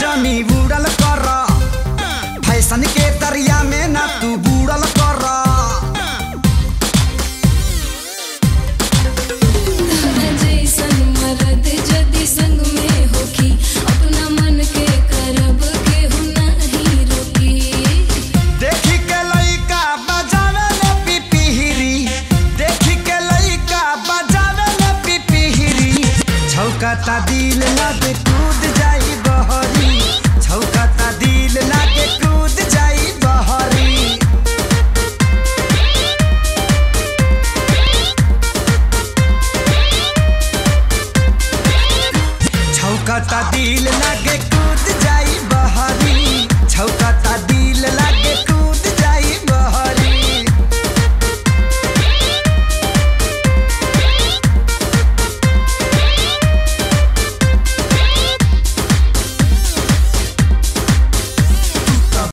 जनी बुड़ल कर फैशन के दरिया में ना तू बुड़ल कर जैसन मरद जदि संग में होखी अपना मन के करब केहू नहीं रोकी देखी के लइका बजावे ले पिपिहिरी देखी के लइका बजावे ले पिपिहिरी छौकाता दिल लागे कूद जाई बहरी छौकाता दिल लागे